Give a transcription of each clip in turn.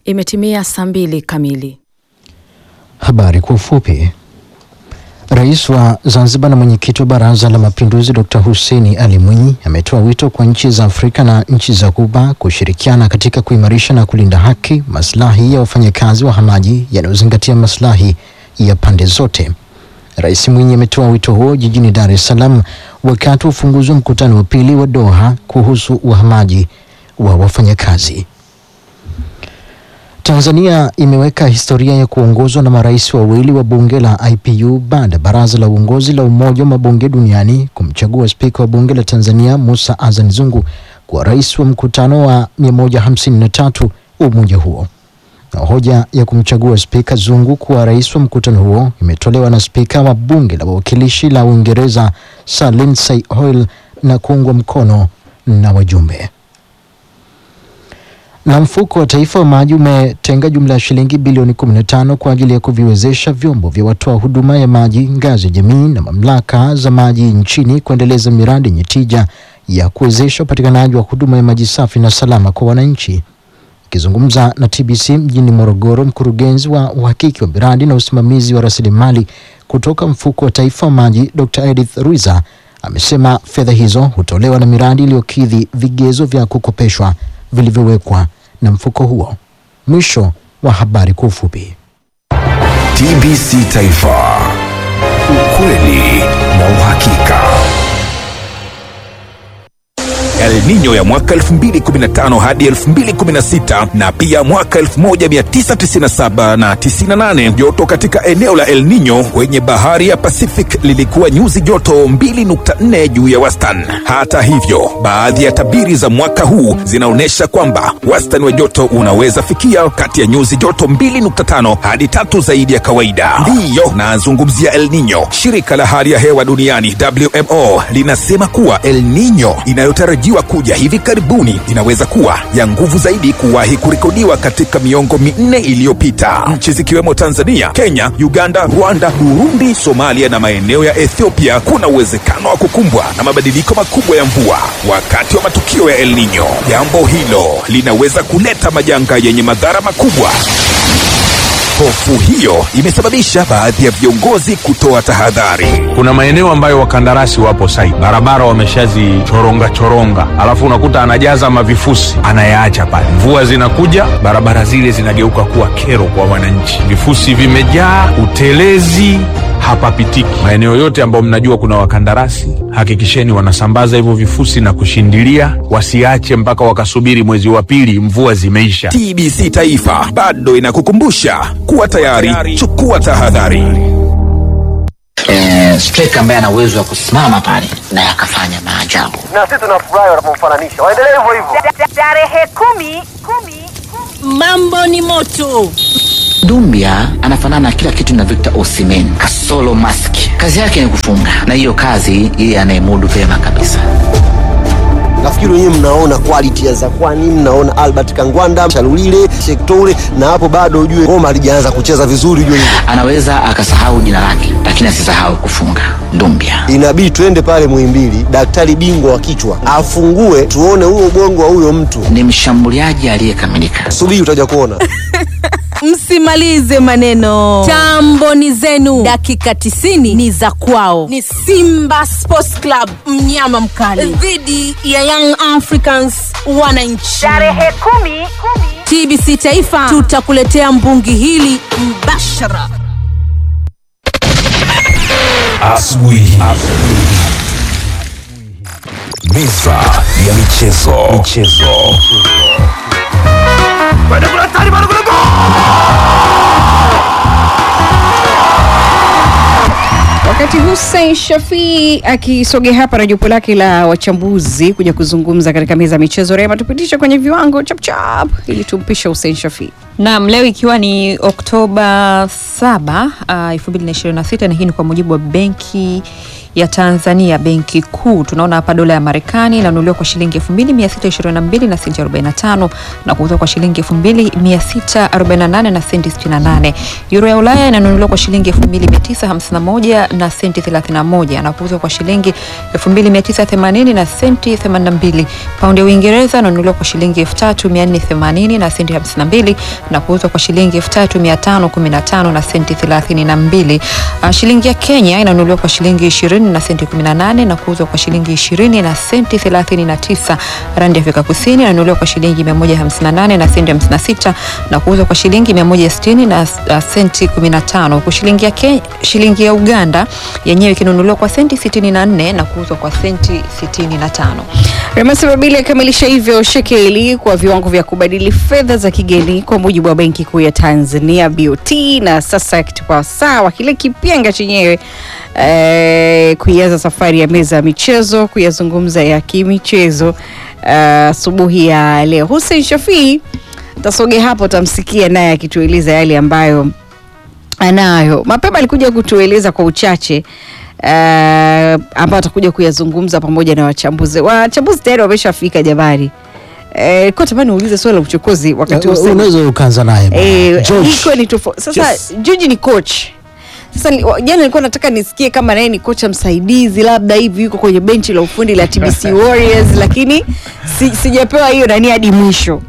Imetimia saa mbili kamili. Habari kwa ufupi. Rais wa Zanzibar na mwenyekiti wa Baraza la Mapinduzi Dr. Hussein Ali Mwinyi ametoa wito kwa nchi za Afrika na nchi za Ghuba kushirikiana katika kuimarisha na kulinda haki, maslahi ya wafanyakazi wahamaji yanayozingatia maslahi ya pande zote. Rais Mwinyi ametoa wito huo jijini Dar es Salaam wakati wa ufunguzi wa mkutano wa pili wa Doha kuhusu uhamaji wa wafanyakazi. Tanzania imeweka historia ya kuongozwa na marais wawili wa bunge la IPU baada ya baraza la uongozi la Umoja wa Mabunge Duniani kumchagua spika wa bunge la Tanzania Musa Azan Zungu kuwa rais wa mkutano wa 153 wa umoja huo. Na hoja ya kumchagua spika Zungu kuwa rais wa mkutano huo imetolewa na spika wa bunge la wawakilishi la Uingereza Sir Lindsay Hoyle na kuungwa mkono na wajumbe na mfuko wa taifa wa maji umetenga jumla ya shilingi bilioni 15 kwa ajili ya kuviwezesha vyombo vya watoa huduma ya maji ngazi ya jamii na mamlaka za maji nchini kuendeleza miradi yenye tija ya kuwezesha upatikanaji wa huduma ya maji safi na salama kwa wananchi. Akizungumza na TBC mjini Morogoro, mkurugenzi wa uhakiki wa miradi na usimamizi wa rasilimali kutoka mfuko wa taifa wa maji Dr. Edith Ruiza amesema fedha hizo hutolewa na miradi iliyokidhi vigezo vya kukopeshwa vilivyowekwa na mfuko huo. Mwisho wa habari kwa ufupi. TBC Taifa, ukweli na uhakika. El Nino ya mwaka 2015 hadi 2016 na pia mwaka 1997 na 98. Joto katika eneo la El Nino kwenye bahari ya Pacific lilikuwa nyuzi joto 2.4 juu ya wastani. Hata hivyo, baadhi ya tabiri za mwaka huu zinaonyesha kwamba wastani wa joto unaweza fikia kati ya nyuzi joto 2.5 hadi tatu zaidi ya kawaida. Ndiyo nazungumzia El Nino. Shirika la hali ya hewa duniani WMO linasema kuwa El Nino inayotarajiwa kuja hivi karibuni inaweza kuwa ya nguvu zaidi kuwahi kurekodiwa katika miongo minne iliyopita. Nchi zikiwemo Tanzania, Kenya, Uganda, Rwanda, Burundi, Somalia na maeneo ya Ethiopia kuna uwezekano wa kukumbwa na mabadiliko makubwa ya mvua wakati wa matukio ya El Nino. Jambo hilo linaweza kuleta majanga yenye madhara makubwa. Hofu hiyo imesababisha baadhi ya viongozi kutoa tahadhari. Kuna maeneo ambayo wakandarasi wapo site, barabara wameshazichoronga choronga, alafu unakuta anajaza mavifusi anayaacha pale. Mvua zinakuja, barabara zile zinageuka kuwa kero kwa wananchi, vifusi vimejaa, utelezi hapapitiki. Maeneo yote ambayo mnajua kuna wakandarasi, hakikisheni wanasambaza hivyo vifusi na kushindilia, wasiache mpaka wakasubiri mwezi wa pili mvua zimeisha. TBC Taifa bado inakukumbusha kuwa tayari, chukua tahadhari. eh, striker ambaye ana uwezo wa kusimama pale na akafanya maajabu. na sisi tunafurahi wanapomfananisha. Waendelee hivyo hivyo. Tarehe kumi, kumi, kumi. Mambo ni moto. Dumbia anafanana kila kitu na Victor Osimhen kasolo mask. Kazi yake ni kufunga, na hiyo kazi yeye anayemudu vyema kabisa. Nafikiri wenyewe mnaona quality ya Zakwani, mnaona Albert Kangwanda, Chalulile, Shektoure, na hapo bado ujue Roma halijaanza kucheza vizuri, ujue hivyo. Anaweza akasahau jina lake, lakini asisahau kufunga. Dumbia Inabidi tuende pale Muhimbili, daktari bingwa wa kichwa afungue, tuone huo ubongo wa huyo mtu. ni mshambuliaji aliyekamilika. Subiri utaja kuona. Msimalize maneno, tambo ni zenu. Dakika 90 ni za kwao, ni Simba Sports Club, mnyama mkali dhidi ya Young Africans wananchi. Tarehe kumi, kumi. TBC Taifa tutakuletea mbungi hili mbashara. Asubuhi. Meza ya michezo. Michezo. Wakati Hussein Shafii akisogea hapa na jopo lake la wachambuzi kuja kuzungumza katika meza ya michezo, Rema, tupitishe kwenye viwango chapchap ili tumpishe Hussein Shafii. Naam, leo ikiwa ni Oktoba 7 uh, 2026 na hii ni kwa mujibu wa benki ya Tanzania benki kuu. Tunaona hapa dola ya Marekani inanunuliwa kwa shilingi 2622 na senti 45 na kuuzwa kwa shilingi 2648 na senti 68. Euro ya Ulaya inanunuliwa kwa shilingi 2951 na senti 31 na kuuzwa kwa shilingi 2980 na senti 82. Paundi ya Uingereza inanunuliwa kwa shilingi 3480 na senti 52 na kuuzwa kwa shilingi 3515 na senti 32. Uh, shilingi ya Kenya inanunuliwa kwa shilingi 20 na senti 18 na kuuzwa kwa shilingi 20 na senti 39. Randi ya Afrika Kusini inanunuliwa kwa shilingi 158 na senti 56 na kuuzwa kwa shilingi 160 na uh, senti 15. Huku shilingi ya Kenya, shilingi ya Uganda yenyewe ikinunuliwa kwa senti 64 na kuuzwa kwa senti 65. Remasa Babili akamilisha hivyo shekeli kwa viwango vya kubadili fedha za kigeni kwa mujibu wa Benki Kuu ya Tanzania BOT, na sasa kitupa sawa kile kipenga chenyewe eh, kuianza safari ya meza ya michezo kuyazungumza ya kimichezo asubuhi ya leo. Hussein Shafii tasogea hapo, tamsikia naye akitueleza yale ambayo anayo. Mapema alikuja kutueleza kwa uchache uh, ambao atakuja kuyazungumza pamoja na wachambuzi. Wachambuzi tayari wameshafika jamani. Eh, kwa tamani uulize swali la uchokozi wakati Hussein- unaweza ukaanza naye bwana. Eh, George. iko ni tofauti. Sasa Yes. George ni coach. Sasa ni- wa- jana nilikuwa nataka nisikie kama naye ni kocha msaidizi labda hivi yuko kwenye benchi la ufundi la TBC Warriors lakini si, sijapewa hiyo nani hadi mwisho.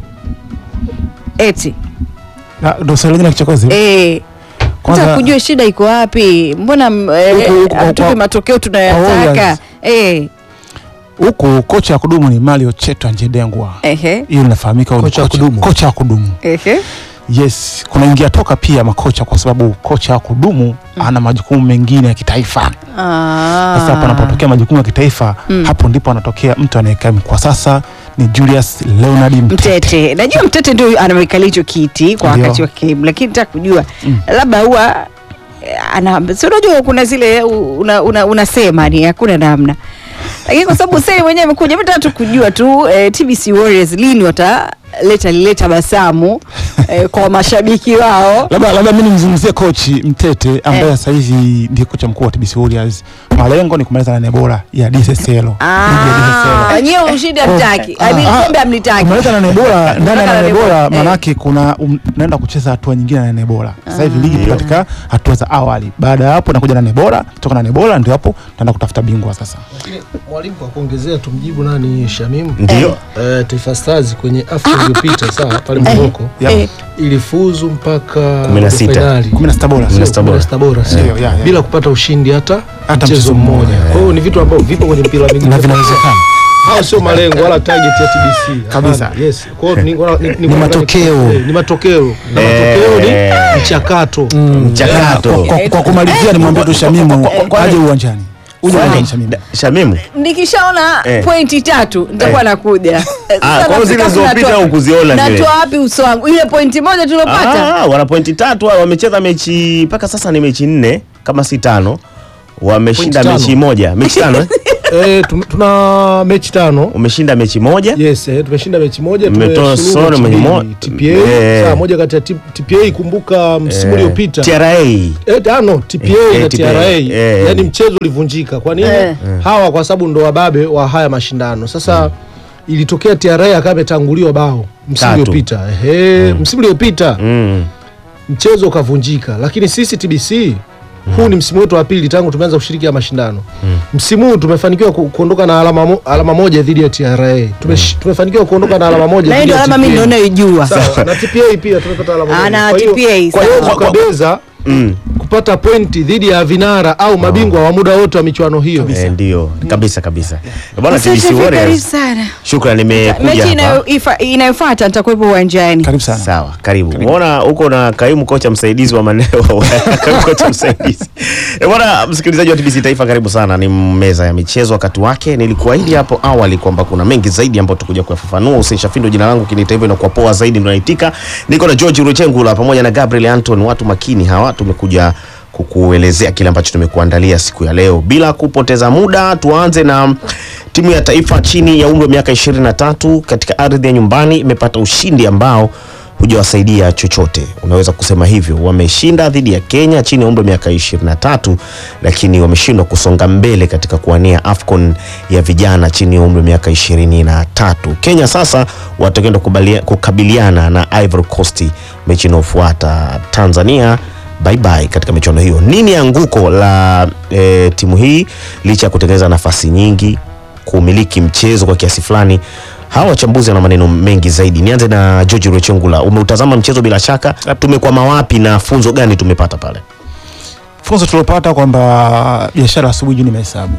Eti. Na ndo swali lingine la kichokozi. Eh. Kwanza- Kwanza kujua shida iko wapi? Mbona mm, eh, Huku- huku- hatupe kwa- matokeo kwa tunayotaka? Warriors. Eh. Huku kocha wa kudumu ni Mario Chetwa Njedengwa. Ehe. Hiyo inafahamika huyu ni Kocha wa kudumu. Kocha wa kudumu. Ehe. Yes, kuna ingia toka pia makocha kwa sababu kocha wa kudumu ana majukumu mengine ya kitaifa. Ah. Sasa hapo anapotokea majukumu ya kitaifa, Mm. hapo ndipo anatokea mtu anayekaa kwa sasa ni Julius Leonard Mtete. Mtete. Najua Mtete ndio anamekalia hicho kiti kwa Ndio. wakati wa game, lakini nataka kujua labda huwa eh, ana si unajua kuna zile una, una, unasema ni hakuna namna, lakini kwa sababu sasa mwenyewe amekuja, mimi nataka tu kujua tu eh, TBC Warriors lini wataleta lile tabasamu eh, kwa mashabiki wao. Labda labda mimi nimzungumzie coach Mtete ambaye Eh. sasa hivi ndiye kocha mkuu wa TBC Warriors. Malengo ni kumaliza nane bora ya DSSL. Ah, nyewe ushindi hamtaki, Ah, Yaani ah, kombe hamlitaki. Kumaliza nane bora ndani ya Kumaliza nane nane bora bora, eh. manake kuna um, naenda kucheza hatua nyingine ya nane bora. Sasa hivi ligi ipo katika hatua za awali. Baada ya hapo nakuja nane bora, kutoka nane bora ndio hapo naenda kutafuta bingwa sasa. Mwalimu, kwa kuongezea, tumjibu nani Shamimu? Ndio. Eh, Taifa Stars kwenye AFCON iliyopita sawa pale Eh. Morocco Eh. ilifuzu mpaka Kumi na robo sita. finali. Kumi na sita bora. Sio, Kumi na sita kumi na bora. sita bora, sio. Ndio, ya, ya. bila kupata ushindi hata Hata mchezo mchezo mmoja. mmoja. Kwa hiyo ni vitu ambavyo vipo kwenye mpira wa miguu Na vinawezekana. hao sio malengo wala target ya TBC Kabisa. Hapana. Yes. Kwa hiyo ni, ni, ni, Ni matokeo. eh, ni matokeo na matokeo ni mchakato Mchakato. Kwa, kwa kumalizia nimwambie tu Shamimu aje uwanjani. Uje uwanjani Shamimu. Shamimu. nikishaona Eh. pointi tatu nitakuwa Eh. nakuja Eh, Ah, sasa kwa hiyo zile nafika zilizopita natoa- hukuziona zile. natoa wapi uso wangu ile pointi moja tuliopata Ah, wana pointi tatu hao, wamecheza mechi mpaka sasa ni mechi nne kama si tano. Wameshinda Pointi mechi tano. moja. Mechi tano eh? eh, tum- tuna mechi tano Umeshinda mechi moja. Yes, eh, tumeshinda mechi moja Mmetoa tumesuluhu sore mechi mwenye mbili. mo- TPA Eh. saa moja kati ya T- TPA kumbuka msimu Eh, uliopita TRA. Eh, ah, no, TPA Eh, na TPA. TRA Eh. yani mchezo ulivunjika. Kwa nini? Eh. Hawa kwa sababu ndo wababe wa haya mashindano. Sasa ilitokea TRA akawa ametanguliwa bao msimu Tatu. uliopita. Ehe, msimu uliopita Mm. mchezo ukavunjika, lakini sisi TBC huu ni msimu wetu wa pili tangu tumeanza kushiriki haya mashindano. Msimu huu tumefanikiwa ku- kuondoka na alama, mo, alama moja dhidi ya TRA. Tumesh, tumefanikiwa kuondoka na alama moja na hiyo dhidi ndio ya alama mimi TPA. ndio naijua Sawa, na TPA pia tumepata alama Ah, moja. na Kwa hiyo- TPA, Kwa hiyo sawa. tukabeza Mm. kupata pointi dhidi ya vinara au mabingwa wa muda wote wa michuano hiyo. Eh, ndio kabisa kabisa. Bwana Asante, TBC karibu Warriors. sana Shukrani mechi nimekuja hapa. inayo- ifa- inayofuata nitakuwepo uwanjani Karibu sana. Sawa, karibu. Umeona huko na kaimu kocha msaidizi wa maneo kaimu kocha msaidizi. Eh, bwana msikilizaji wa TBC Taifa karibu sana. Ni meza ya michezo wakati wake. Nilikuahidi hapo awali kwamba kuna mengi zaidi ambayo tutakuja kuyafafanua. Hussein Shafindo jina langu kiniita hivyo inakuwa poa zaidi ndio naitika. Niko na George Ruchengula pamoja na Gabriel Anton, watu makini hawa tumekuja kukuelezea kile ambacho tumekuandalia siku ya leo. Bila kupoteza muda, tuanze na timu ya taifa chini ya umri wa miaka 23 katika ardhi ya nyumbani imepata ushindi ambao hujawasaidia chochote, unaweza kusema hivyo. Wameshinda dhidi ya Kenya chini ya umri wa miaka 23, lakini wameshindwa kusonga mbele katika kuwania AFCON ya vijana chini ya umri wa miaka 23. Kenya sasa watakwenda kubalia- kukabiliana na Ivory Coast mechi inayofuata. Tanzania bye bye katika michuano hiyo. Nini anguko la e, timu hii licha ya kutengeneza nafasi nyingi, kumiliki mchezo kwa kiasi fulani? Hawa wachambuzi wana maneno mengi zaidi. Nianze na George Rwechengula, umeutazama mchezo bila shaka, tumekwama wapi na funzo gani tumepata pale? funzo tuliopata kwamba biashara asubuhi juu ni mahesabu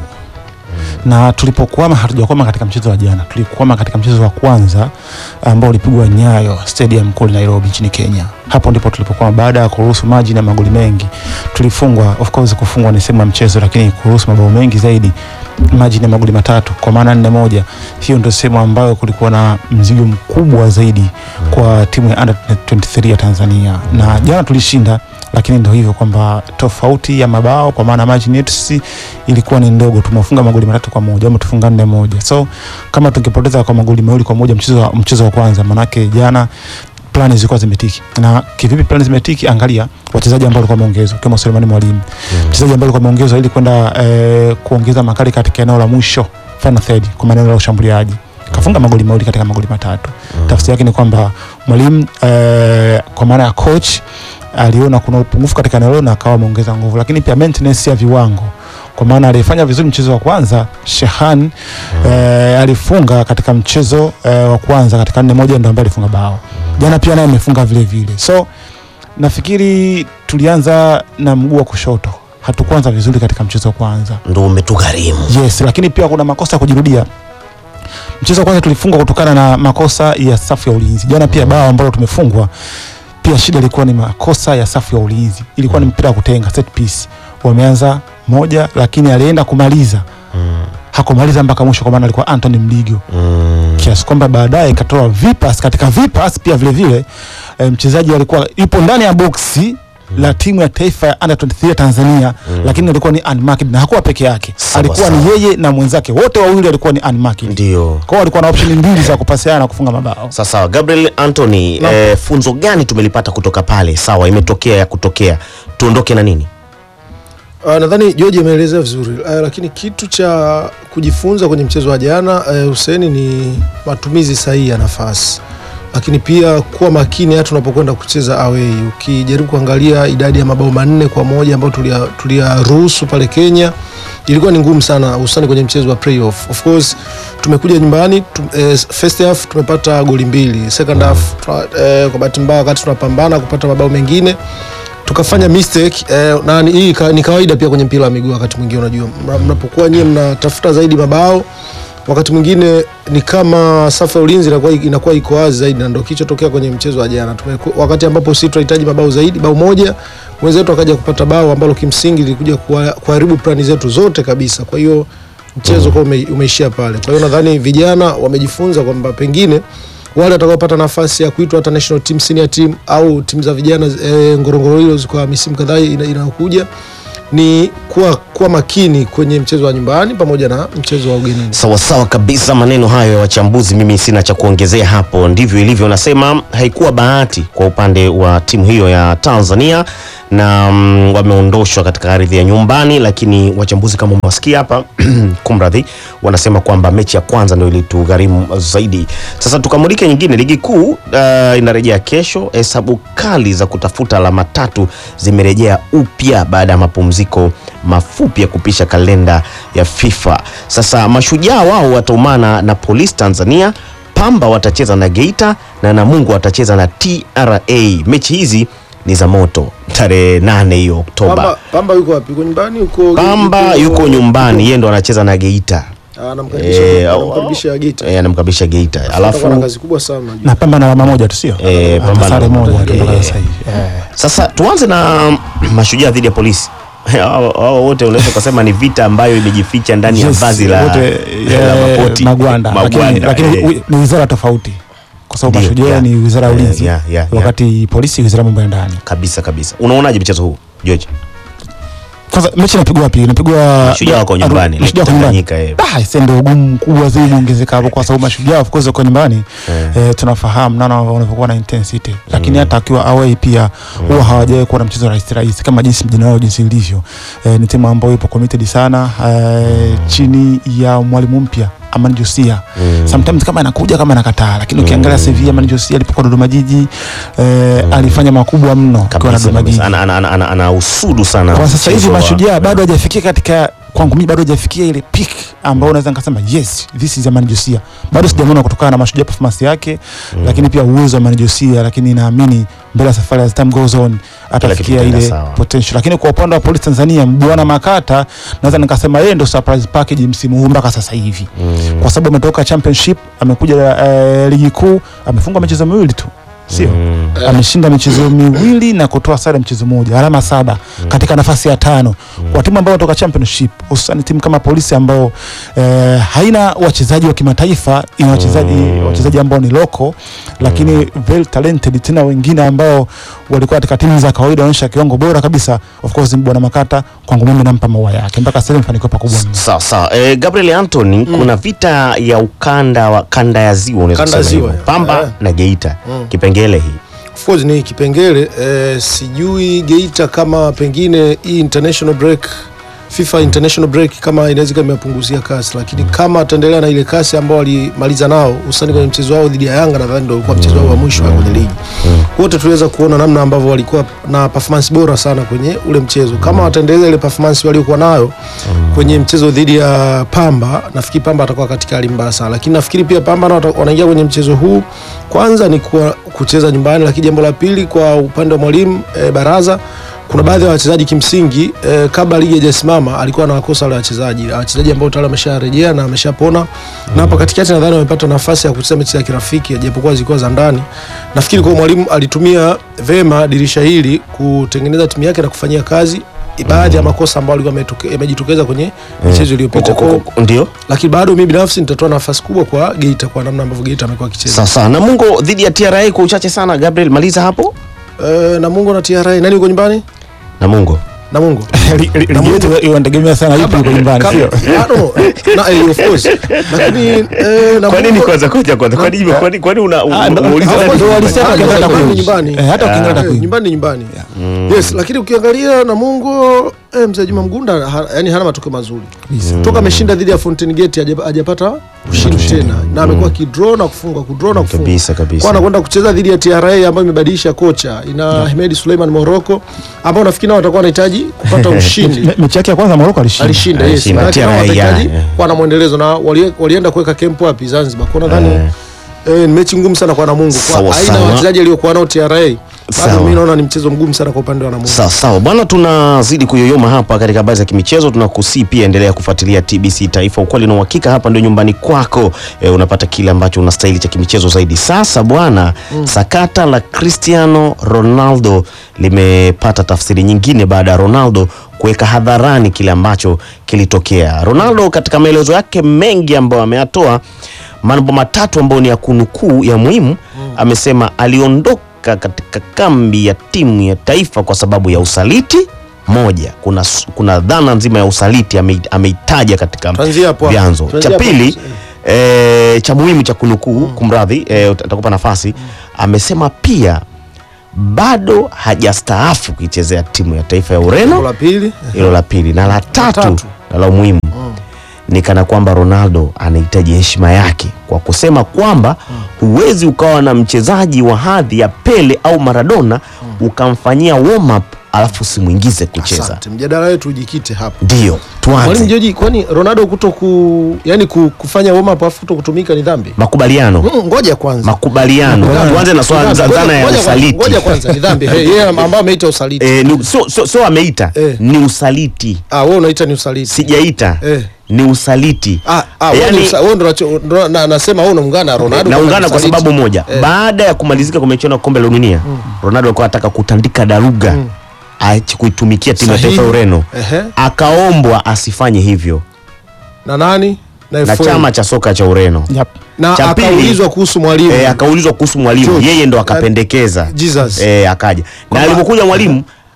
na tulipokwama hatujakwama katika mchezo wa jana, tulikwama katika mchezo wa kwanza ambao ulipigwa Nyayo Stadium kule Nairobi nchini Kenya. Hapo ndipo tulipokwama, baada ya kuruhusu maji na magoli mengi tulifungwa. Of course kufungwa ni sehemu ya mchezo, lakini kuruhusu mabao mengi zaidi, maji na magoli matatu kwa maana nne moja, hiyo ndio sehemu ambayo kulikuwa na mzigo mkubwa zaidi kwa timu ya under 23 ya Tanzania, na jana tulishinda lakini ndio hivyo kwamba tofauti ya mabao kwa maana margin yetu sisi ilikuwa ni ndogo, tumefunga magoli matatu kwa moja ama tufunga nne moja. So kama tungepoteza kwa magoli mawili kwa moja mchezo wa, mchezo wa kwanza, manake jana plani zilikuwa zimetiki. Na kivipi plani zimetiki? Angalia wachezaji ambao walikuwa wameongezwa kama Sulemani Mwalimu, mchezaji ambaye alikuwa ameongezwa ili kwenda eh, kuongeza makali katika eneo la mwisho final third, kwa maana eneo la ushambuliaji kafunga magoli mawili katika magoli matatu. Tafsiri yake ni kwamba mwalimu eh, kwa maana ya coach aliona kuna upungufu katika eneo hilo na akawa ameongeza nguvu, lakini pia maintenance ya viwango kwa maana alifanya vizuri mchezo wa kwanza Shehan eh, alifunga katika mchezo eh, wa kwanza katika nne moja ndo ambaye alifunga bao jana pia naye amefunga vile vile so nafikiri tulianza na mguu wa kushoto hatukuanza vizuri katika mchezo wa kwanza ndo umetugharimu yes lakini pia kuna makosa ya kujirudia mchezo wa kwanza tulifungwa kutokana na makosa ya safu ya ulinzi jana pia bao ambalo tumefungwa pia shida ilikuwa ni makosa ya safu ya ulinzi ilikuwa ni mpira wa kutenga set piece wameanza moja lakini alienda kumaliza hakumaliza mpaka mwisho kwa maana alikuwa Anthony Mligo kiasi kwamba baadaye ikatoa vipas katika vipas pia vile vile eh, mchezaji alikuwa yupo ndani ya boksi la timu ya taifa ya under 23 ya Tanzania lakini alikuwa ni unmarked na hakuwa peke yake alikuwa ni yeye na mwenzake wote wawili alikuwa ni unmarked ndio kwao alikuwa na option mbili za kupasiana na kufunga mabao Sasa Gabriel Anthony, eh, funzo gani tumelipata kutoka pale? Sawa, imetokea ya kutokea, tuondoke na nini? Uh, nadhani George ameelezea vizuri uh, lakini kitu cha kujifunza kwenye mchezo wa jana uh, Huseni ni matumizi sahihi ya nafasi, lakini pia kuwa makini hata unapokwenda kucheza away. Ukijaribu kuangalia idadi ya mabao manne kwa moja ambayo tulia- tuliyaruhusu pale Kenya ilikuwa ni ngumu sana, hususani kwenye mchezo wa playoff. Of course tumekuja nyumbani tu, eh, first half tumepata goli mbili, second half tuna- eh, kwa bahati mbaya wakati tunapambana kupata mabao mengine tukafanya mistake eh, na ni- hii ka- ni kawaida pia kwenye mpira wa miguu. Wakati mwingine unajua, mna- mnapokuwa nyie mnatafuta zaidi mabao, wakati mwingine ni kama safu ya ulinzi inakuwa inakuwa iko wazi zaidi, na ndio kilichotokea kwenye mchezo wa jana. Tumeku- Wakati ambapo sisi tunahitaji mabao zaidi, bao moja, wenzetu akaja kupata bao ambalo kimsingi lilikuja kuwa- kuharibu plani zetu zote kabisa. Kwa hiyo mchezo kwa ume, umeishia pale. Kwa hiyo nadhani vijana wamejifunza kwamba pengine wale watakaopata nafasi ya kuitwa hata national team, senior team au timu za vijana e, Ngorongoro Heroes kwa misimu kadhaa ina- inayokuja ni kuwa, kuwa makini kwenye mchezo wa nyumbani pamoja na mchezo wa ugenini. Sawasawa kabisa, maneno hayo ya wachambuzi, mimi sina cha kuongezea hapo. Ndivyo ilivyo, nasema haikuwa bahati kwa upande wa timu hiyo ya Tanzania na mm, wameondoshwa katika ardhi ya nyumbani, lakini wachambuzi kama umewasikia hapa kumradhi, wanasema kwamba mechi ya kwanza ndio ilitugharimu zaidi. Sasa tukamulike nyingine, ligi kuu uh, inarejea kesho. Hesabu kali za kutafuta alama tatu zimerejea upya baada ya mapumziko mafupi ya kupisha kalenda ya FIFA. Sasa mashujaa wao wataumana na Police Tanzania, Pamba watacheza na Geita na Namungo watacheza na TRA. Mechi hizi ni za moto tarehe nane hiyo Oktoba. Pamba, Pamba yuko wapi? Yuko nyumbani? Yuko Pamba yuko nyumbani, yeye ndo anacheza na Geita. Ah, anamkaribisha Eh, anamkaribisha Geita. Eh, anamkabisha Geita. Atakuwa na Alafu kazi kubwa sana najua. na Pamba na alama moja tu sio eh, Ana Pamba sare na- moja tu mpaka eh, sasa hivi Sasa tuanze na mashujaa dhidi ya polisi. Hao hao wote unaweza kusema ni vita ambayo imejificha ndani ya Yes, vazi la, wote, la eh, makoti magwanda, lakini, Magwanda, lakini eh. wi- ni wizara tofauti kwa sababu Ndio, mashujaa yeah. ni wizara ya Yeah, ulinzi yeah, yeah, yeah. wakati polisi wizara ya mambo ya ndani kabisa kabisa. Unaonaje mchezo huu George? kwanza mechi inapigwa wapi inapigwa Mashujaa wako nyumbani, Mashujaa wako nyumbani Tanganyika, eh. Ah, ise ndio ugumu mkubwa zaidi unaongezeka hapo kwa sababu mashujaa of course wako nyumbani eh, tunafahamu nana wanavyokuwa na intensity lakini hata akiwa away pia huwa hawajawahi kuwa na mchezo rahisi rahisi kama jinsi mjina wao jinsi ilivyo eh, ni timu ambayo ipo committed sana eh, chini ya mwalimu mpya Amani Josia sometimes kama anakuja kama anakataa lakini ukiangalia CV Amani Josia alipokuwa Dodoma Jiji eh, alifanya makubwa mno akiwa na kabisa Dodoma Jiji kabisa ana, ana, ana, ana, ana usudu sana kwa sasa hivi mchezo wa- mashujaa bado hajafikia katika kwangu mimi bado hajafikia ile peak ambayo unaweza nikasema yes this is Amani Josia bado sijamwona kutokana na mashujaa performance yake lakini pia uwezo wa Amani Josia lakini naamini mbele ya safari as time goes on atafikia kitaenda ile sawa. potential lakini kwa upande wa polisi Tanzania Mbwana Makata naweza nikasema yeye ndo surprise package msimu huu mpaka sasa hivi kwa sababu ametoka championship amekuja eh, ligi kuu amefunga michezo miwili tu sio ameshinda michezo miwili na kutoa sare mchezo mmoja alama saba katika nafasi ya tano kwa timu ambayo inatoka championship hususani timu kama polisi ambao eh, haina wachezaji wa kimataifa ina wachezaji wachezaji ambao ni loko lakini very talented tena wengine ambao walikuwa katika timu za kawaida wanaonyesha kiwango bora kabisa of course bwana makata kwangu mimi nampa maua yake mpaka sasa hivi mafanikio pakubwa mno sawa sawa eh, Gabriel Anthony kuna vita ya ukanda wa kanda ya ziwa unaweza Kanda ya kusema ziwa, hivyo. ya. Pamba Eh. na Geita Mm. kipengele hii of course ni kipengele eh, sijui Geita kama pengine hii international break FIFA international break kama inaweza kama imepunguzia kasi, lakini kama ataendelea na ile kasi ambao walimaliza nao hususani kwenye mchezo wao dhidi ya Yanga, nadhani ndio ulikuwa mchezo wao wa mwisho wa kwenye ligi. Wote tuliweza kuona namna ambavyo walikuwa na performance bora sana kwenye ule mchezo. Kama wataendeleza ile performance waliokuwa nayo kwenye mchezo dhidi ya Pamba, nafikiri Pamba atakuwa katika hali mbaya sana, lakini nafikiri pia Pamba nao wata- wanaingia kwenye mchezo huu kwanza ni kuwa, kucheza nyumbani, lakini jambo la pili kwa upande wa mwalimu e, Baraza kuna baadhi ya wachezaji kimsingi eh, kabla ligi haijasimama alikuwa anawakosa wale wachezaji wachezaji ambao tayari wamesharejea na ameshapona na hapa katikati nadhani wamepata nafasi ya kucheza mechi za kirafiki japokuwa zilikuwa za ndani nafikiri kwa mwalimu alitumia vema dirisha hili kutengeneza timu yake na kufanyia kazi baadhi ya makosa ambayo alikuwa ametoke- yamejitokeza kwenye michezo iliyopita Ko- ko- ko- ndio lakini bado mimi binafsi nitatoa nafasi kubwa kwa Geita kwa namna ambavyo Geita amekuwa akicheza sawa sawa Namungo dhidi ya TRA kwa uchache sana Gabriel maliza hapo eh, Namungo na TRA nani yuko nyumbani Namungo Namungo Li- li- ligi yetu inategemea sana yupi yuko nyumbani Kama- sio I don't know. Na, eh, of course. Lakini eh, Namungo- kwa nini kwanza koja kwanza kwa nini kwa nini kwa nini una Ah, ndo- unauliza ndo- nani ndo walisema nyumbani? kiasi hata Nyumbani, kuishi. nyumbani. Eh, hata ukiangalia Eh, takwimu. nyumbani ni nyumbani yes lakini ukiangalia Namungo eh, mzee Juma Mgunda ha, yani hana matokeo mazuri toka ameshinda dhidi ya Fountain Gate haja- hajapata ushindi tena na amekuwa kidraw na kufunga kudraw na kufunga kabisa kabisa kwa anakwenda kucheza dhidi ya TRA ambayo imebadilisha kocha ina Hemedi Suleiman Morocco ambao nafikiri nao watakuwa wanahitaji kupata ushindi Me- mechi yake ya kwanza Morocco alishinda alishinda yes Alishinda, Maana TRA, nao watahitaji yeah. kuwa na mwendelezo na wali- walienda kuweka kempu wapi Zanzibar kwa nadhani Eh. eh, ni mechi ngumu sana kwa Namungo Sawa, kwa aina ya sawa. wachezaji aliokuwa nao TRA bado Sawa. mimi naona ni mchezo mgumu sana kwa upande wa Namungo Sawa sawa bwana, tunazidi kuyoyoma hapa katika habari za kimichezo. Tunakusii pia endelea kufuatilia TBC Taifa, ukweli na uhakika. Hapa ndio nyumbani kwako, e, unapata kile ambacho unastahili cha kimichezo zaidi. Sasa bwana, sakata la Cristiano Ronaldo limepata tafsiri nyingine baada ya Ronaldo kuweka hadharani kile ambacho kilitokea. Ronaldo katika maelezo yake mengi ambayo ameyatoa, mambo matatu ambayo ni ya kunukuu ya muhimu, amesema aliondoka katika kambi ya timu ya taifa kwa sababu ya usaliti moja kuna, s- kuna dhana nzima ya usaliti ame- ameitaja katika Tuanzie hapo hapo. vyanzo Tuanzie cha hapo pili hapo. e, cha muhimu cha kunukuu kumradhi e, atakupa nafasi amesema pia bado hajastaafu kuichezea timu ya taifa ya Jambo Ureno la pili hilo la pili na la tatu, tatu. na la umuhimu ni kana kwamba Ronaldo anahitaji heshima yake kwa kusema kwamba huwezi ukawa na mchezaji wa hadhi ya Pele au Maradona ukamfanyia warm up alafu usimwingize kucheza. asante mjadala wetu ujikite hapo Ndio Mwalimu tuanze Joji kwani Ronaldo kuto ku yani ku, kufanya warm up afu kuto kutumika ni dhambi makubaliano Mm, ngoja kwanza makubaliano. Ngoja- Tuanze na swala ngoja- za dhana ya ngoja kwanza- usaliti. ngoja kwanza ni dhambi hey, yeye ambao ameita usaliti Eh, ni- sio so, so ameita Eh. ni usaliti, ah wewe unaita ni usaliti sijaita Eh. ni usaliti. ah ah wewe Yani- ni usa- wewe ndo unacho- ndo na- nasema wewe unaungana na Ronaldo naungana kwa usaliti. sababu moja Eh. baada ya kumalizika kwa michuano ya kombe la dunia Ronaldo alikuwa anataka kutandika daruga aache kuitumikia timu ya Sahihi. taifa ya Ureno Ehe. akaombwa asifanye hivyo na nani na, na FA. chama cha soka cha Ureno Yep. na cha pili- akaulizwa kuhusu mwalimu e, akaulizwa kuhusu mwalimu George. yeye ndo akapendekeza Jesus. e, akaja na Kwamba- alipokuja mwalimu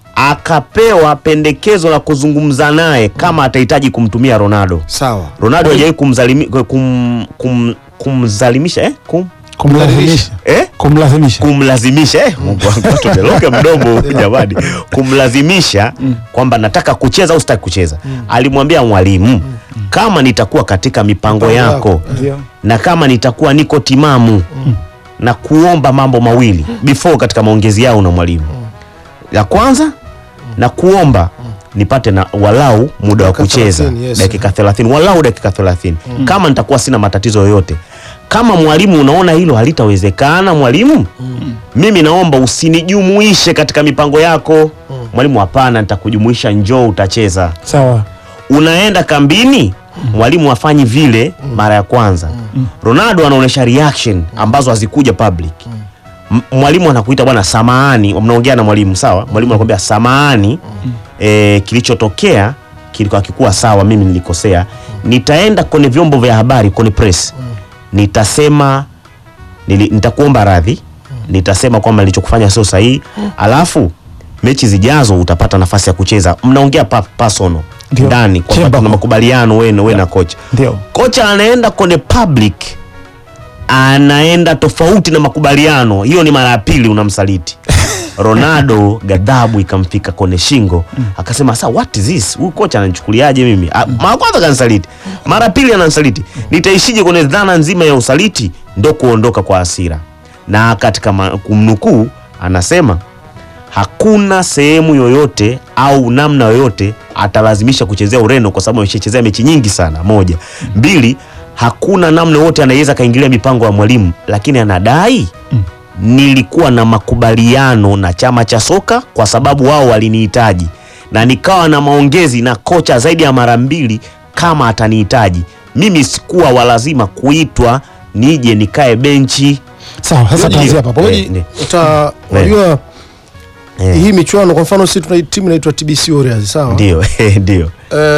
akapewa pendekezo la kuzungumza naye kama atahitaji kumtumia Ronaldo. Sawa. Ronaldo hajawahi kumzalimi, kum, kum, kumzalimisha eh? kum, kumlazimisha eh? kumlazimisha kumlazimisha eh? Mungu wangu tumeloga mdomo huku jamani, kumlazimisha kwamba nataka kucheza au sitaki kucheza. Alimwambia mwalimu, kama nitakuwa katika mipango yako Ndio. na kama nitakuwa niko timamu na kuomba mambo mawili before katika maongezi yao na mwalimu. La kwanza na kuomba nipate na walau muda wa Dakika kucheza 30, yes. dakika 30 walau dakika 30 kama nitakuwa sina matatizo yoyote. Kama mwalimu unaona hilo halitawezekana mwalimu, mimi naomba usinijumuishe katika mipango yako. Mwalimu, hapana, nitakujumuisha, njoo utacheza sawa unaenda kambini mwalimu afanyi vile mara ya kwanza ronaldo anaonyesha reaction ambazo hazikuja public M- mwalimu anakuita bwana samahani mnaongea na mwalimu sawa mwalimu anakuambia samahani eh, kilichotokea kilikuwa kikuwa sawa mimi nilikosea nitaenda kwenye vyombo vya habari kwenye press nitasema nili, nitakuomba radhi nitasema kwamba nilichokufanya sio sahihi alafu mechi zijazo utapata nafasi ya kucheza mnaongea pa, personal Ndio. ndani kwamba Chemba. tuna makubaliano wewe we na kocha ndio kocha anaenda kwenye public anaenda tofauti na makubaliano hiyo ni mara ya pili unamsaliti ronaldo ghadhabu ikamfika kwenye shingo akasema sa what is this huyu kocha ananichukuliaje mimi Ah, mara kwanza kansaliti mara ya pili ananisaliti nitaishije kwenye dhana nzima ya usaliti ndo kuondoka kwa hasira na katika ma- kumnukuu anasema hakuna sehemu yoyote au namna yoyote atalazimisha kuchezea Ureno kwa sababu ameshachezea mechi nyingi sana. Moja, mbili, hakuna namna yoyote anaweza kaingilia mipango ya mwalimu, lakini anadai nilikuwa na makubaliano na chama cha soka kwa sababu wao walinihitaji na nikawa na maongezi na kocha zaidi ya mara mbili kama atanihitaji mimi. Sikuwa walazima kuitwa nije nikae benchi. sawa sasa Yoji, tuanzie hapa Yoji, Eh, ni- uta unajua hii michuano kwa mfano sisi tuna timu inaitwa TBC Warriors sawa Ndio, ndio.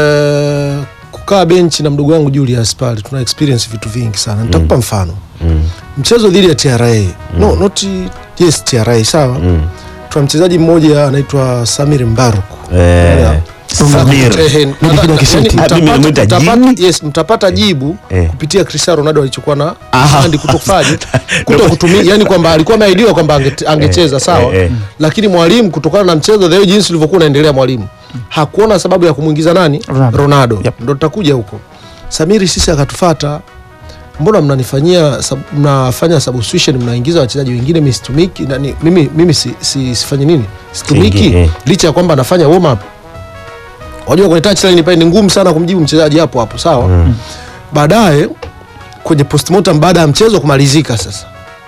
Eh, kukaa benchi na mdogo wangu Julius pale tuna experience vitu vingi sana nitakupa mfano mchezo dhidi ya TRA no not yes TRA sawa tuna mchezaji mmoja anaitwa Samir Mbaruku Eh, Samir. Ehe, Mimi nadha- kidogo kisheti. yani Ah, mimi mtapata- nimemuita mtapata- jini? yes, mtapata jibu Eh. kupitia Cristiano Ronaldo alichokuwa na Aha. andi kutofaje kuto kutumia yani kwamba alikuwa ameahidiwa kwamba ange- angecheza sawa eh, eh. lakini mwalimu kutokana na mchezo leo jinsi ulivyokuwa unaendelea mwalimu hakuona sababu ya kumwingiza nani Ronaldo. Ronaldo Yep. ndo tutakuja huko Samiri sisi akatufata mbona mnanifanyia sub, mnafanya substitution mnaingiza wachezaji wengine mimi situmiki nani mimi mimi si, si, sifanye nini situmiki Siingi, eh. licha ya kwamba anafanya warm up wajua kwenye touchline pale ni ngumu sana kumjibu mchezaji hapo hapo sawa baadaye kwenye postmortem baada ya mchezo kumalizika sasa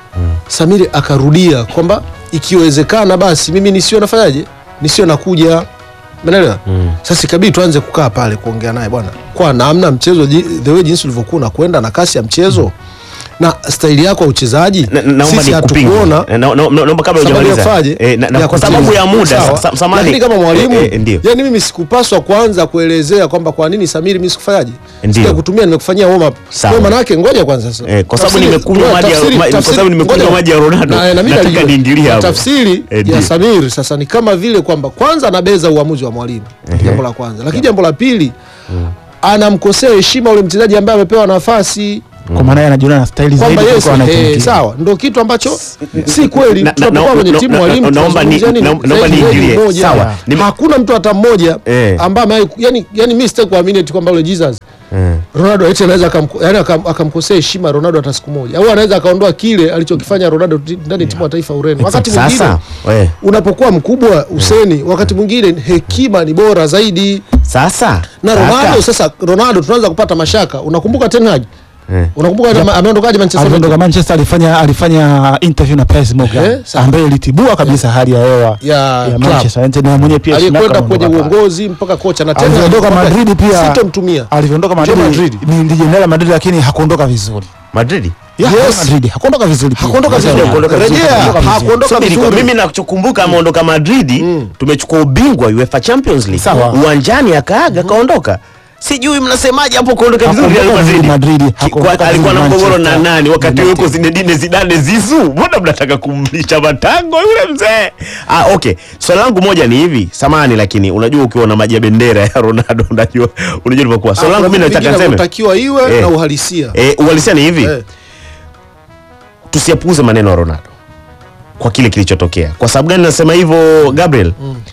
Samiri akarudia kwamba ikiwezekana basi mimi nisio nafanyaje nisio nakuja Umeelewa? Sasa ikabidi tuanze kukaa pale kuongea naye bwana, kwa namna mchezo ji- the way jinsi ulivyokuwa unakwenda na kasi ya mchezo na staili yako ya uchezaji, Na- naomba sisi nikupinge. hatukuona Na- na- na- naomba kabla sababu hujamaliza. ya faje Eh, na- na ya kwa kucheza. sababu ya muda, Sawa. sa- sa- samahani. lakini kama mwalimu Eh, eh, ndio. yani mimi sikupaswa kuanza kuelezea kwamba kwa nini Samiri mimi sikufanyaje Ndio. sija kutumia nimekufanyia warm up Sawa. kwa maana yake ngoja kwanza sasa Eh, kwa sababu Tafsiri- nimekunywa ngoja, maji ya- tafsiri- ma- kwa tafsiri- sababu nimekunywa ngoja. maji ya Ronaldo. Na- na mimi Nataka najua. niingilie Na hapo. tafsiri Eh, ndio. ya Samir sasa ni kama vile kwamba kwanza anabeza uamuzi wa mwalimu jambo la kwanza lakini jambo la pili anamkosea heshima ule mchezaji ambaye amepewa nafasi kwa maana yeye anajiona na staili zaidi kwamba yes, kuliko eh, anaitumikia. sawa ndo kitu ambacho si kweli Na- na- tunapokuwa na- kwenye na- timu na- mwalimu na- naomba ni- tunazungumzia nini? na- naomba Zaidi zaidi niingilie. mmoja. Sawa. Nime- hakuna mtu hata mmoja Eh. ambaye amewahi- yani yani mimi sitaki kuamini eti kwamba ule Jesus Eh. Ronaldo eti anaweza akamko- yani akam- akamkosea heshima Ronaldo hata siku moja au anaweza akaondoa kile alichokifanya Ronaldo ti- ndani ya timu ya taifa ya Ureno wakati mwingine Sasa we, unapokuwa mkubwa useni wakati mwingine hekima ni bora zaidi sasa na kaka, Ronaldo sasa Ronaldo tunaanza kupata mashaka unakumbuka Ten Hag Eh. unakumbuka ame- ameondokaje Manchester alivyoondoka United Manchester alifanya alifanya interview na Piers Morgan Eh, sawa. ambaye ilitibua kabisa hali ya hewa ya ya club. Manchester United na mwenyewe pia aliyekwenda Schumacher kwenye ameondoka pale. uongozi mpaka kocha na Ten Hag alivyoondoka kwamba Madrid pia sitomtumia alivyoondoka Real Madrid Madrid. ni jenerali Madrid lakini hakuondoka vizuri Madrid Ya, Yes. Madrid hakuondoka vizuri pia. Hakuondoka vizuri. Hakuondoka vizuri. Rejea, Hakuondoka hakuondoka Subiri, vizuri. mimi nachokumbuka ameondoka Madrid tumechukua ubingwa UEFA Champions League Sawa. uwanjani akaaga kaondoka sijui mnasemaje hapo kuondoka vizuri Hakuondoka Real vizuri Madrid. Madrid, Ki- hakuondoka kwa- alikuwa na vizuri mgogoro na Manchester nani wakati United. huko Zinedine Zidane Zizu mbona mnataka kumlisha matango yule mzee ah okay swali langu moja ni hivi samani lakini unajua ukiwa na maji ya bendera ya Ronaldo unajua unajua ilivyokuwa swali Ah, langu kuna mimi vitu nataka vingine niseme vinavyotakiwa iwe Eh. na uhalisia eh uhalisia ni hivi Eh. tusiapuuze maneno ya Ronaldo kwa kile kilichotokea. Kwa sababu gani nasema hivyo Gabriel?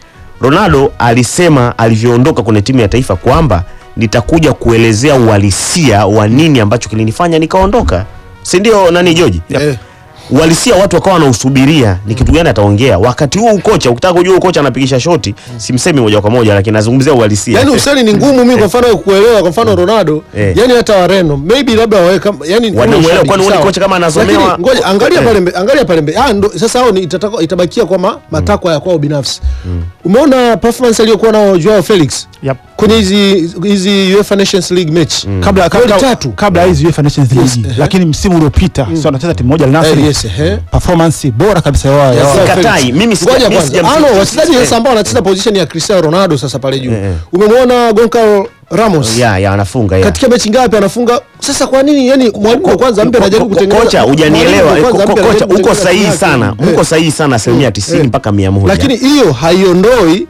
Ronaldo alisema alivyoondoka kwenye timu ya taifa kwamba nitakuja kuelezea uhalisia wa nini ambacho kilinifanya nikaondoka, si ndio? Nani Joji? Eh. Uhalisia watu wakawa wanausubiria ni kitu gani ataongea. Wakati huu kocha, ukitaka kujua kocha anapigisha shoti, simsemi moja kwa moja, lakini nazungumzia uhalisia. yani useni ni ngumu mimi kwa mfano kuelewa kwa mfano Ronaldo Eh. yani hata Wareno maybe labda wawe kama yani kama Wanamuelewa, ushabiki, kwani huoni sawa. kocha kama anasomewa- Lakini ngoja angalia Eh. pale mbe, angalia pale mbe ah ndo sasa hao ni itataka- itabakia kwa ma- matakwa ya kwao binafsi umeona performance aliyokuwa nao Joao Felix Yep. kwenye hizi hizi UEFA Nations League match kabla Goli kabla tatu kabla ya hizi UEFA Nations League Yes, lakini msimu uliopita sio anacheza timu moja Al Eh, Nassr yes, eh. performance bora kabisa ya wao- ya wao. Sikatai, mimi sija- Ngoja mimi kwanza. sijamsikia- Ah, no, wachezaji eh. sasa ambao wanacheza position ya Cristiano Ronaldo sasa pale juu. Eh, eh. Umemwona Goncalo Ramos ya ya anafunga ya. katika mechi ngapi anafunga? Sasa kwa nini yani mwalimu wa kwanza mpya anajaribu Ko- kutengeneza kocha hujanielewa mwalimu wa Ko- kwanza ko- mpya kocha anajaribu uko kutengeneza sahihi timu sana yake. uko Eh. sahihi sana asilimia Eh. 90 mpaka 100 Lakini hiyo haiondoi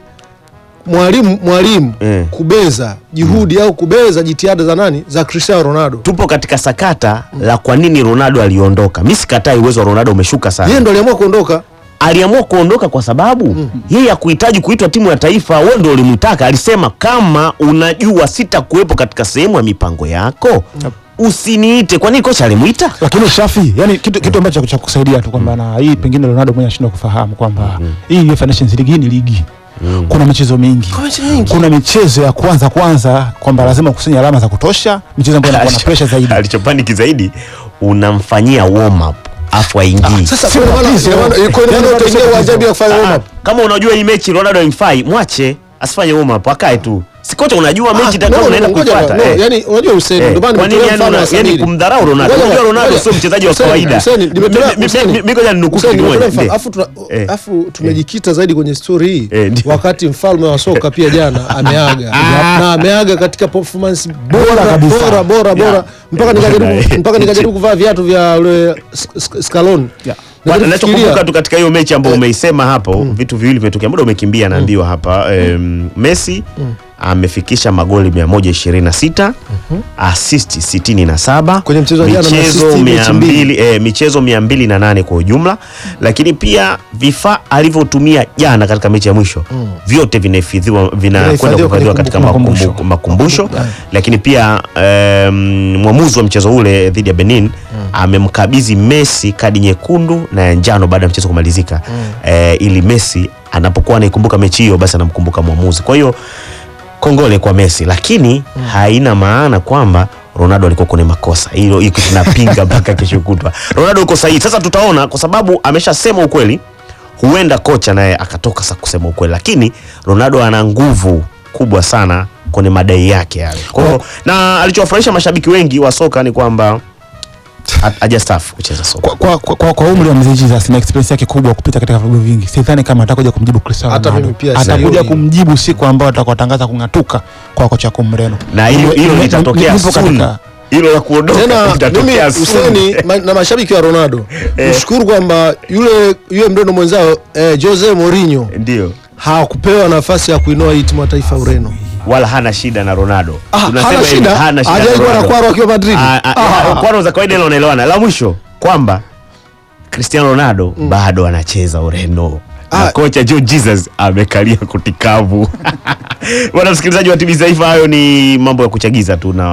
mwalimu mwalimu Eh. kubeza juhudi au kubeza jitihada za nani za Cristiano Ronaldo. tupo katika sakata la kwa nini Ronaldo aliondoka. Mimi sikatai uwezo wa Ronaldo umeshuka Yeye sana. ndo aliamua kuondoka. Aliamua kuondoka kwa sababu yeye hakuhitaji kuitwa timu ya taifa, wewe ndio ulimtaka. Alisema kama unajua sitakuwepo katika sehemu ya mipango yako usiniite. Kwa nini kocha alimuita? lakini Shafi, yani kitu, kitu ambacho cha kusaidia tu kwamba na hii pengine Ronaldo mwenye anashindwa kufahamu kwamba hii UEFA Nations League hii ni ligi kuna michezo mingi kuna michezo ya kwanza kwanza kwamba lazima ukusanye alama za kutosha michezo ambayo inakuwa na pressure zaidi Alichopaniki zaidi unamfanyia warm up afu aingii. Sasa Sio kwa maana tatizo. ina maana- kwa maana Yani utaingia tatizo. uwanjani bila kufanya warm Ah, up. kama unajua hii mechi Ronaldo haimfai, mwache asifanye warm up, akae tu. Si kocha unajua mechi Ah, itakao no, unaenda ngoja, kuifuata. no, eh. yani unajua Hussein Eh, ndio maana kwa nini nimetolea yani mfano una- wa yani Samiri. kumdharau Ronaldo? Ngoja, Unajua Ronaldo ngoja. sio mchezaji wa Hussein, kawaida. Hussein, nimetolea- Mi- mi- Hussein, mi- mi- ngoja ninukuu Hussein, kitu kimoja. nimetolea mfano. Ndiyo. Afu tuna- Eh. afu tumejikita zaidi kwenye story hii Eh, ndiyo. wakati mfalme wa soka pia jana ameaga na ameaga katika performance bora kabisa. bora bora bora mpaka Eh, nikajaribu eh, mpaka nikajaribu kuvaa viatu vya ule S- S- Scaloni Yeah. Kwa- Najaribu nachokumbuka kufikiria- tu katika hiyo mechi ambayo Eh. umeisema hapo vitu viwili vimetokea muda umekimbia naambiwa hapa em, Messi amefikisha magoli 126 assist 67 Kwenye mchezo wa jana na michezo assist mechi mbili. 200 eh, michezo 208 kwa ujumla lakini pia vifaa alivyotumia jana katika mechi ya mwisho vyote vinahifadhiwa vinakwenda Vinahifadhiwa kuhifadhiwa kwenye katika kumbukumbu. makumbu- makumbusho lakini pia em, mwamuzi wa mchezo ule dhidi ya Benin amemkabidhi Messi kadi nyekundu na ya njano baada ya mchezo kumalizika eh, ili Messi anapokuwa anaikumbuka mechi hiyo basi anamkumbuka mwamuzi. Kwa hiyo kongole kwa Messi, lakini haina maana kwamba Ronaldo alikuwa kwenye makosa. Hilo hiko tunapinga mpaka kesho kutwa. Ronaldo yuko sahihi. Sasa tutaona kwa sababu ameshasema ukweli, huenda kocha naye akatoka sasa kusema ukweli, lakini Ronaldo ana nguvu kubwa sana kwenye madai yake yale. Kwa hiyo na alichowafurahisha mashabiki wengi wa soka ni kwamba ha- hajastaafu kucheza soka. kwa, kwa, kwa, kwa, kwa umri wa mzee Jesus na experience yake kubwa kupita katika vilabu vingi, sidhani kama atakuja kumjibu Cristiano Hata Ronaldo. mimi pia Atakuja sioni. kumjibu siku ambayo atakatangaza kung'atuka kwa kocha wako Mreno, Na hilo hilo Ni- litatokea ni- nipo soon. katika- Hilo la kuondoka tena mimi litatokea soon. Huseni ma, na mashabiki wa Ronaldo nishukuru kwamba yule yule mreno mwenzao eh, Jose Mourinho Ndio. hakupewa nafasi ya kuinoa hii timu ya taifa ya Ureno. wala hana shida na Ronaldo. Ah, Tunasema hana hivi, shida? hana shida Hajawahi kuwa na Ronaldo. kwaro akiwa Madrid? Ah, ah, Ah. ah, kwaro za kawaida ile unaelewana. La mwisho kwamba Cristiano Ronaldo bado anacheza Ureno. Na Ah. kocha Joe Jesus amekalia kutikavu. Bwana msikilizaji wa TV Taifa, hayo ni mambo ya kuchagiza tu na